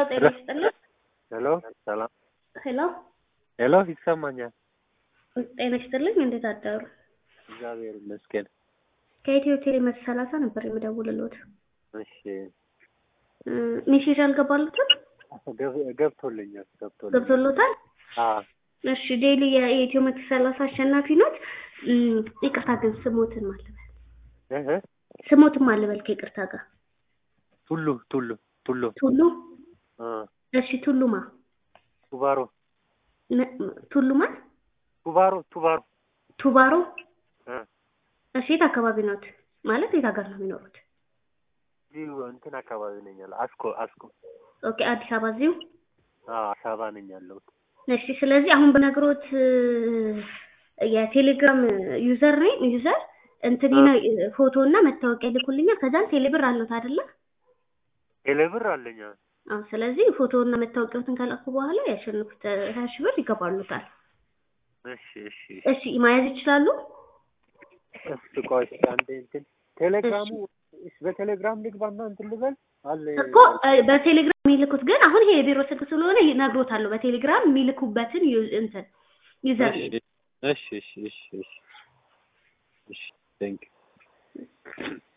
ጤና ይስጥልን። ሄሎ ሰላም። ሄሎ ሄሎ ይሰማኛል። ጤና ይስጥልኝ። እንዴት አደሩ? እግዚአብሔር ይመስገን። ከኢትዮ ቴሌ መቶ ሰላሳ ነበር የምደውልልዎት። እሺ እ ሜሴጅ አልገባሉትም? ገብ- ገብቶልኛል ገብቶልኛል። ገብቶሎታል? አዎ እሺ ዴይሊ የኢትዮ መቶ ሰላሳ አሸናፊ ኖት። እም፣ ይቅርታ ግን ስሞትን ማልበል እህ ስሞትን ማልበል ከይቅርታ ጋር ቱሉ ቱሉ ቱሉ ቱሉ አ እሺ ቱሉማ ቱባሮ ነ- ቱሉማ ቱባሮ ቱባሮ ቱባሮ አ እሺ የት አካባቢ ኖት? ማለት የት ሀገር ነው የሚኖሩት? እዚሁ እንትን አካባቢ ነኝ ያለው አስኮ አስኮ ኦኬ አዲስ አበባ እዚሁ አዎ አዲስ አበባ ነኝ ያለሁት። እሺ ስለዚህ አሁን በነግሮት የቴሌግራም ዩዘር ነኝ ዩዘር እንትን ፎቶ እና መታወቂያ ልኩልኛል። ከዛም ቴሌብር አለሁት አይደለ? ቴሌብር አለኝ። አዎ። አዎ ስለዚህ ፎቶ እና መታወቂያዎትን ከላኩ በኋላ ያሸንፉት ሀያ ሺህ ብር ይገባሉታል። እሺ እሺ እሺ መያዝ ይችላሉ? እሺ ቆይ እስኪ አንዴ እንትን ቴሌግራሙ እሺ በቴሌግራም ልግባና እንትን ልበል አለ እኮ እ፣ በቴሌግራም የሚልኩት ግን አሁን ይሄ የቢሮ ስልክ ስለሆነ ይነግሮታለሁ። በቴሌግራም የሚልኩበትን ዩ- እንትን ዩዘር እሺ እሺ እሺ እሺ እሺ ቴንክ